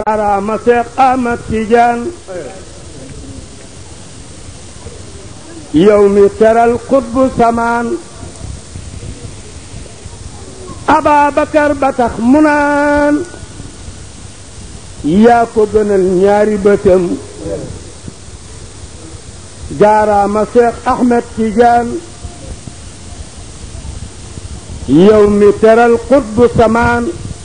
araama Seex Ahmad Tijaan yow mi teral xutbu samaan Ababakar ba tax mu naan yaa ko gënal ñaari bëtam jaaraama Seex Ahmed Tijaan yow mi teral xutbu samaan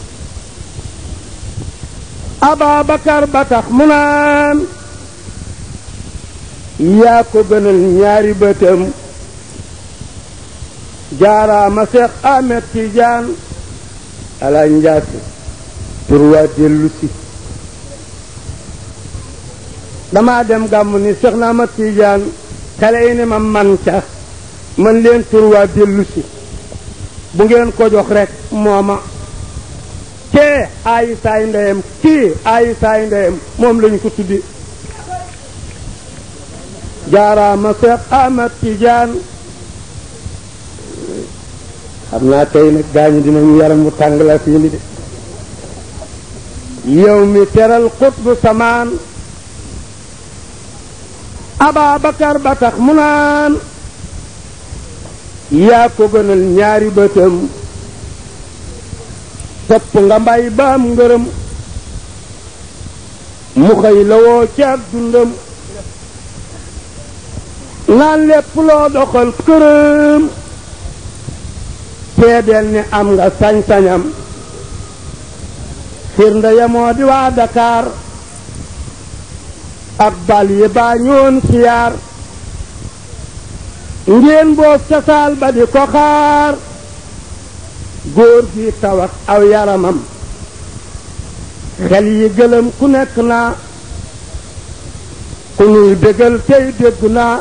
Ababakar ba tax mu naan yaa ko gënal ñaari bëtam jaaraama Seex Ahmed Tijaan ala njaase pour waa dellu si damaa dem gàmmu ni Seex na Ahmed Tijaan xale yi ne ma man ca man leen tur waa dellu si bu ngeen ko jox rek mooma kee aayi saay ndeyam kii aayi saay ndeyam moom lañu ko tuddi jaaraama Seex Ahmed Tijaan xam naa tey nag gaañu dinañu yaram mu tàng la fii ni de yow mi teral xutbu samaan Ababakar ba tax mu naan yaa ko gënal ñaari bëtam topp nga mbay baam ngërëm mu xëy la woo ci ak dundam naan lépp loo doxal këram seedeel ni am nga sañ-sañam firnde ya moo di waa Dakar ak bal yi baa ñoon siyaar ngeen boo casaal ba di ko xaar góor gi tawat aw yaramam xel yi gëlëm ku nekk naa ku nuy bégal tey dégg naa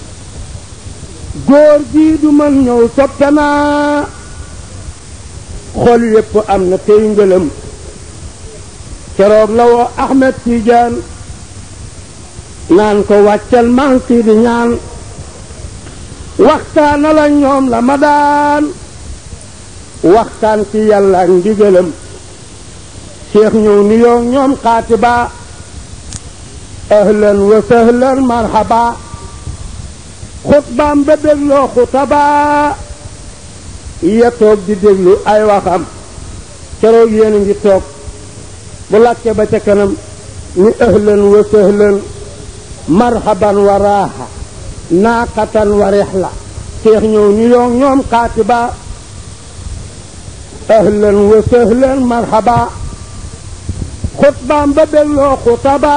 góor gi du mën ñëw soppe naa xol yépp am na tey ngëlëm keroog la woo Ahmed Tidiane naan ko wàccal manki di ñaan waxtaana la ñoom la ma daan waxtaan ci yàlla ak ndigalam cheikh ñëw ni yoo ñoom xaatiba ahlan wa sahlan marhaba xutbaam ba dégloo xutaba ya toog di déglu ay waxam keroog yéen a ngi toog bu làkke ba ca kanam ni ahlan wa sahlan marhaban wa raaxa naaqatan wa rexla cheikh ñëw ni yoo ñoom xaatiba ahlan wa sahlan marhaba xutbaam ba dégloo xutaba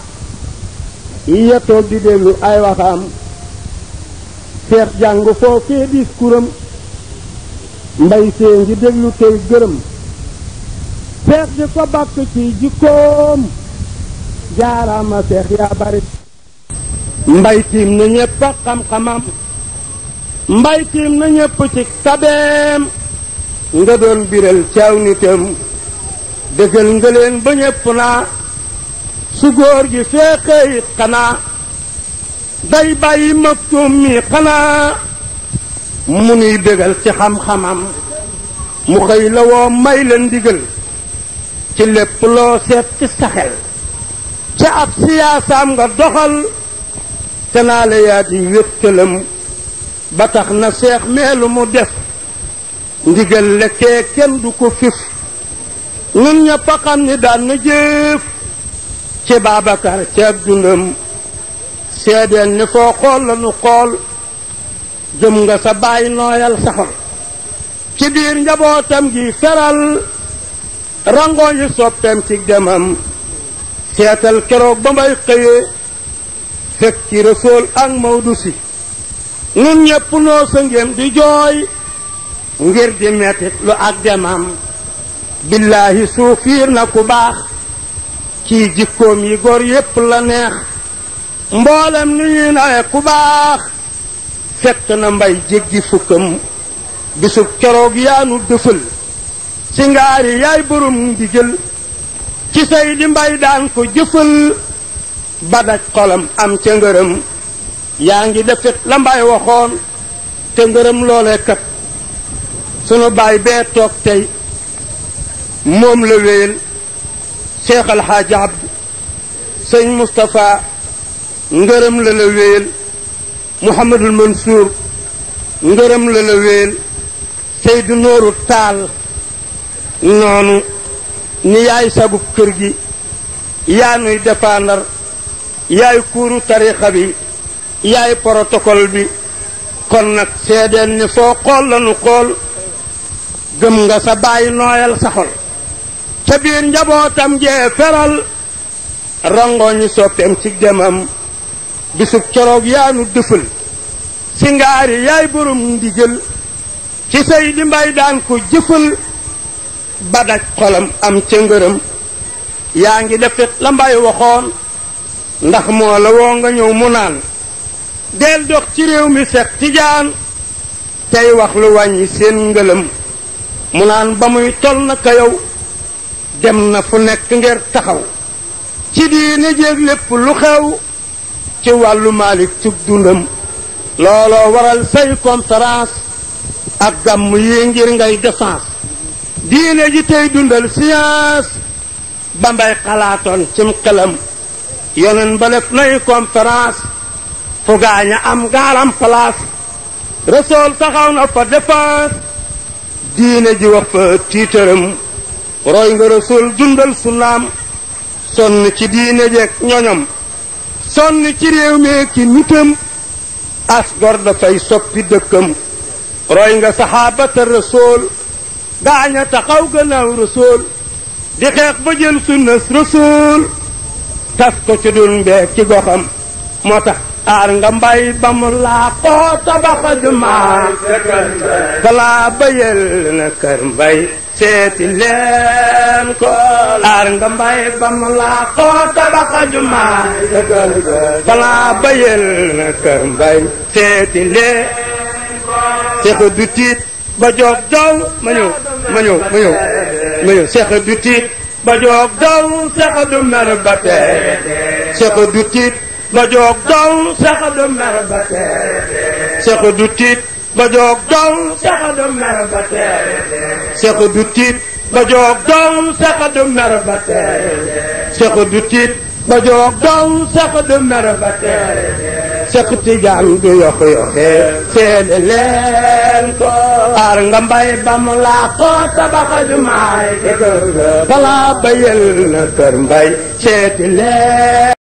ya toog di déglu ay waxam seex jàng foofee discours am mbay see ngi déglu tey gërëm seex di ko bàkk ci jikkoom jaaraama seex yaa bari mbay tiim na ñépp ak xam-xamam mbay tiim na ñépp ci tabeem nga doon biral caaw nitam dëggal nga leen ba ñépp naa su góor gi feexee it xanaa day bàyyi maktuum mi xanaa mu nuy bégal ci xam-xamam mu xëy la woo may la ndigal ci lépp loo seet ci saxel ca ab siyaasaam nga doxal te naa la yaa di wéttalam ba tax na seex meelu mu def ndigal lekkee kenn du ko fif ñun ñëpp a xam ni daan na jëf ci Babacar ci ab dundam seedeel ni foo xool la nu xool jëm nga sa bàyyi nooyal saxol ci biir njabootam gi feral rangoo yi soppeem ci demam seetal keroog ba may xëyee fekk ci Rasuul ak Mawdu Si nun ñépp noo sa ngéem di jooy ngir di mettit lu ak demam billaahi suufiir na ku baax ci jikkoom yi góor yépp la neex mboolem ni ñuy nawe ku baax fekk na mbay jéggi fukkam bisub keroog yaanu dëfal ci ngaari yaay borom ndigal ci say di mbay daan ko jëfal ba daj xolam am ca ngërëm yaa ngi defit la mbay waxoon te ngërëm loole kat sunu baay bee toog tey moom la wéyal Cheikh Alxaaji Abdu sëñ Moustapha ngërëm la la wéel Mouhamadul Mansour ngërëm la la wéel Seydou Nooru Taal noonu ni yaay sagub kër gi yaa nuy défendre yaay kuuru tarixa bi yaay protocole bi kon nag seedeen ni foo xool lanu xool gëm nga sa bàyyi nooyal sa xol ca biir njabootam jee feral rangooñi soppeem ci demam bisub coroog yaa nu dëfal si ngaari yaay borom ndigal ci say di mbay daan ko jëfal ba daj xolam am ca ngërëm yaa ngi defit la mbay waxoon ndax moo la woo nga ñëw mu naan del dox ci réew mi sex tijaan tey wax lu wàññi seen ngëlëm mu naan ba muy tol na ka yow dem na fu nekk ngir taxaw ci diine jéeg lépp lu xew ci wàllu maalik cug dundam looloo waral say conférence ak gàmm yi ngir ngay défense diine ji tey dundal science ba mbay xalaatoon cim xelam yonen ba def nay conférence fu gaaña am gaaram place resool taxaw na fa défense diine ji wax fa tiitaram roy nga resool dundal sunnaam sonn ci diine jeeg ñoñom sonn ci réew mi ki nitam as gor dafay soppi dëkkam roy nga saxaabata resool gaaña taxaw gannaaw resool di xeex ba jël sunnas resool tas ko ci dun mbeeg ci goxam moo tax aar nga mbay ba mu laa koo tabaxa jumaa balaa bayel na kër mbay seeti leen ko aar nga mbay ba mu laa koo tabaxa jumaa balaa bayel na kër mbay seeti leen seexa du tiit ba joog daw ma ñëw ma ñëw ma ñëw ma ñëw seexa du tiit ba joog daw seexa du mer ba tey seexa du tiit ba joog daw seexa du mer ba tey seexa du tiit ba joog daw seexa du mer ba tey seexa du tiit ba joog daw seexa du mer ba tey seexa du tiit ba joog daw seexa du mer ba tey seex tijaan du yox yoxe seede leen ko aar nga mbay ba mu laa ko tabaxa jumaay balaa bayel na kër mbay seeti leen